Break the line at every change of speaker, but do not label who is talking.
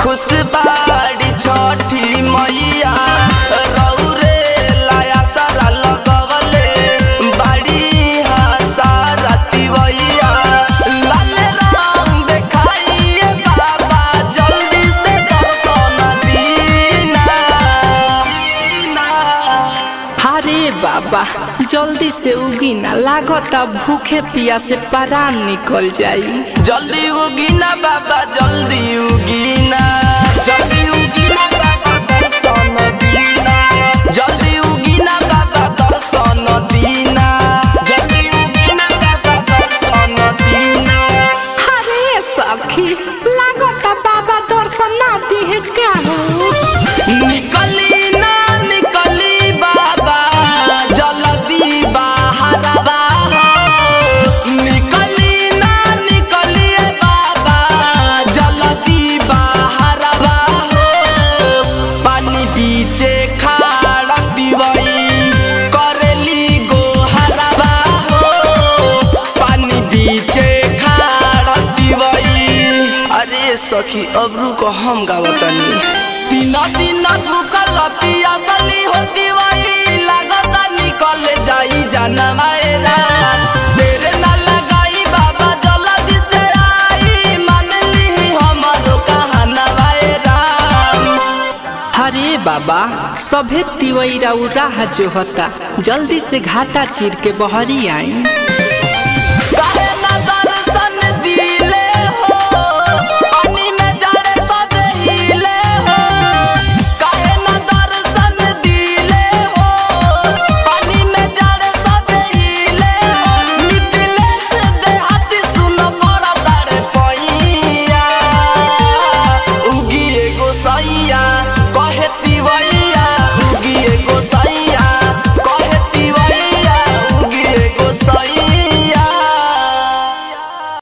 खुश बाड़ी छठी मैया रौरे लाया सारा लगवले बाड़ी हासा राती भैया लाल रंग देखाइए बाबा जल्दी से दर्शन दीना
अरे बाबा जल्दी से उगी ना लागता भूखे पिया से परान निकल जाई
जल्दी उगीना बाबा जल्दी उगीना जल्दी उगीना बाबा दर्शन दीना जल्दी उगीना बाबा दर्शन दीना जल्दी उगीना बाबा दर्शन दीना
अरे सखी लागता बाबा दर्शन ना दिहे का हो
निकली ना निकली बाबा जल्दी बाहर निकली ना निकली बाबा जल्दी बाहर पानी बीचे खाड़ दिवई करेली गोहरबा हो पानी बीचे खाड़ दिवई अरे सखी अबरू को हम गावतनी तीन दिन भूखल पियासली होती वही लागता निकल जाई जाना मायरा तेरे ना लगाई बाबा जल्दी से आई मान ली हमारो कहाना वायरा
अरे बाबा सभे तिवैरा राह जो होता जल्दी से घाटा चीर के बहरी आई